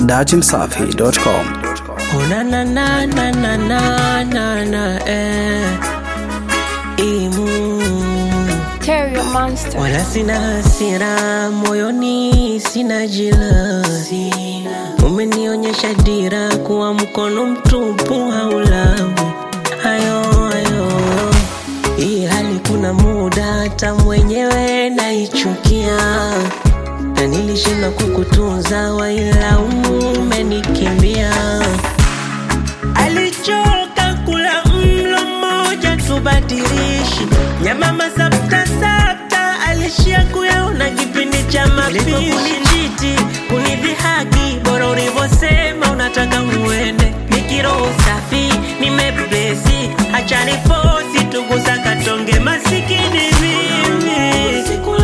dachimsafi.com. Oh na na na na na na na na eh. Imu Terry Monster. wala sina hasira moyoni, sina jilasi. Umenionyesha dira kuwa mkono mtupu haulabu hayo hayo. Hii hali kuna muda hata mwenyewe naichukia, na nilishindwa kukutunza, wailaumu umenikimbia. Alichoka kula mlo mmoja tubadilishi nyama masapta sapta, alishia kuyaona kipindi cha mapishi. Kunichiti, kunidhihaki, bora ulivyosema unataka uende. Nikiroho safi, nimebesi, acha nifosi tugusa katonge masikini mimi.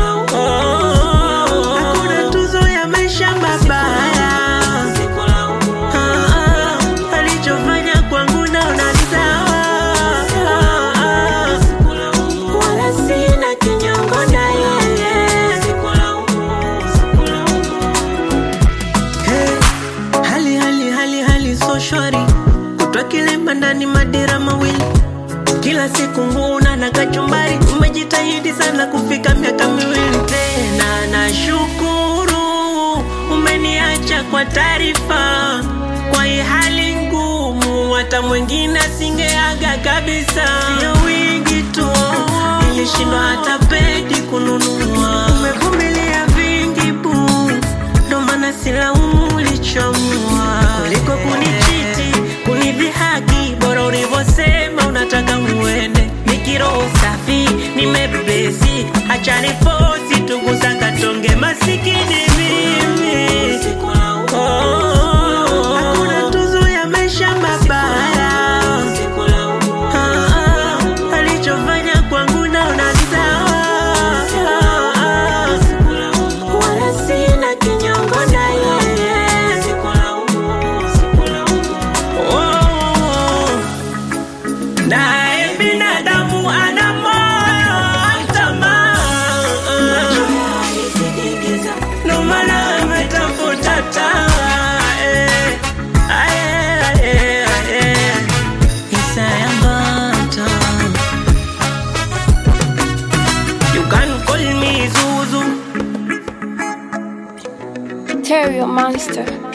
Oh, hakuna tuzo ya maisha mabaya. Ah, alichofanya kwangu naona sawa. Wala sina kinyongo na yeye. Hey, hali hali hali hali so shwari kutwa kilemba ndani madira mawili kila siku nguna na kachumbari umejitahidi sana kufika miaka miwili tena nashukuru umeniacha kwa taarifa kwa hii hali ngumu hata mwingine asingeaga kabisa sio wingi tu nilishindwa hata pedi kununua umevumilia vingi bu ndo maana silaumu ulichomua kuliko kunichiti kunidhihaki bora ulivyosema unataka uende nikiroho safi nimebesi acha nifosi tugusa katonge masikini mimi Oh, hakuna tuzo ya maisha mabaya Ah, alichofanya kwangu naona sawa wala sina kinyongo na yeye Oh, naye binadamu ana moyo wa tamaa ndo maana ametafuta taa eh. Aye, aye, aye. Isaya Mbata. You can call me Zuzu Terry Monster.